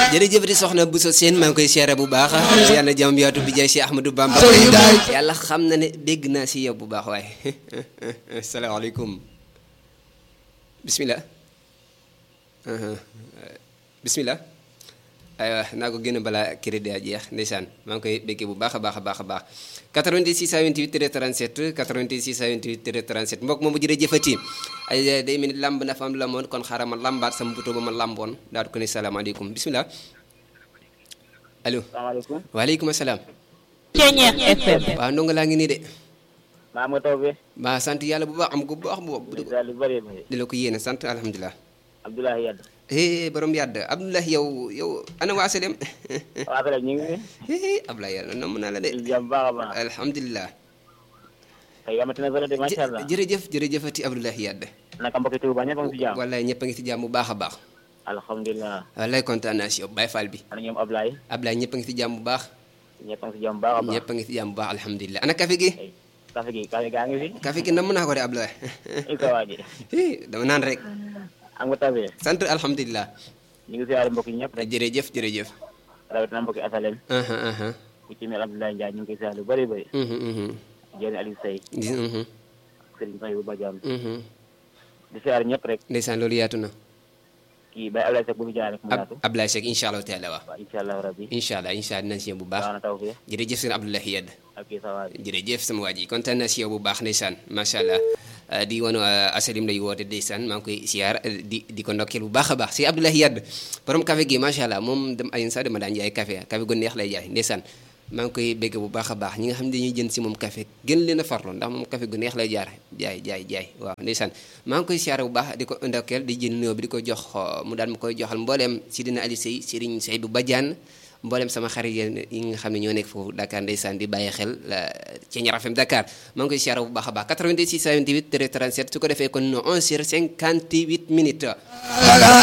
jërëjëf di soxna Bousso Sène maa ngi koy seere bu baax yàlla na jàmm yaatu bi jaay si Ahmadou Bamba yàlla xam na ne dégg naa si yow bu baax waaye asalaamaaleykum bismillah bismillah aywa naa ko gën a balaa crédit a jeex ndeysaan maa ngi koy békkee bu baax a baax a baax a baax 88 628 37 88 628 37 mbokk moomu jërëjëfati ay day mel ni lamb na fa am lamoon kon xaaral ma lambaat sama buto ba ma lamboon daal di ko ne salaamaaleykum bismillah allo salaamaaleykum. waaleykum salaam Ceeñeex FM. waaw ndongo laa ngi nii de maa nga taw bi. maa sant yàlla bu baax am ko bu baax bu baax daal di bëri bëri. di la ko yéene sant alhamdulilah Abdoulaye Yade. eh borom yàdd Abdoulaye yow yow ana waa Selem waa Fele ñu ngi fi. eh Abdoulaye yàlla namm naa la de di jàmm baax a baax. alhamdulilah tey yamati na bëri de macha allah. jërëjëf jërëjëfati Abdoulaye yàdd naka mbokki Touba ñëpp a ngi si jàmm. wallaay ñëpp a ngi ci jàmm bu baax a baax alhamdulilah. wallaay kontaan naa si yow Baye Fall bi ana ñoom Ablaye. Abdoulaye ñëpp a ngi ci jàmm bu baax ñëpp a ngi si jàmm baax a baax. ñëpp a ngi ci jàmm bu baax alhamdulilah ana café gi tey kafe gi kafe gaa ngi fi. café gi namm naa ko de Abdoulaye il ko waa ji. eh dama naan rek am nga taw bi. sant alhamdulilah ñu ngi siyaare mbokk yi ñëpp rek. jërëjëf jërëjëf rawatina mbokki Asalem. aha aha ku ci mel Abdoulaye Ndiaye ñu ngi koy siyaare lu bëri bëri. mhm mhm Jéeni Aliou Sey. di mhm Serigne Faye bu Badiane. mhm di siyaare ñëpp rek. ndeysaan loolu yaatu na kii Baye Ablaye Seck bu fi jaar rek mu ab yaatu. Abdoulaye Seck incha allah taala waaw waaw incha allah rabbi. incha allah incha allah dinañ si yow bu baax baax na taw fi. jërëjëf seen Abdoulaye Yedd ak kii sa waa ji. jërëjëf sama waa ji kontaan naa si yow bu baax ndeysaan macha allah Uh, di wanu uh, asalim lay woote ndeysaan maa ngi koy siyaar uh, di di ko ndokkeel bu baax a baax si Abdoulaye Yedd borom café gi macha allah moom dem ayen sax dama daan jaay café café gu neex lay jaay ndeysaan maa ngi koy bégg bu baax a baax ñi nga xam ne dañuy jënd si moom café gën leen a farlu ndax moom café gu neex lay jaar jaay jaay jaay waaw ndeysaan maa ngi koy siyaar bu baax di ko ndokkeel di jël nuyoo bi di ko jox mu daal ma koy joxal mbooleem si dina Ali Sey Serigne Seydou Badiane mboolem sama xarit yi nga xam ne ñoo nekk foofu Dakar ndeysaan di bàyyi xel ci Ñaar FM Dakar maa ngi koy siyaare bu baax a baax 88 628 37 su ko defee kon 11h58 minutes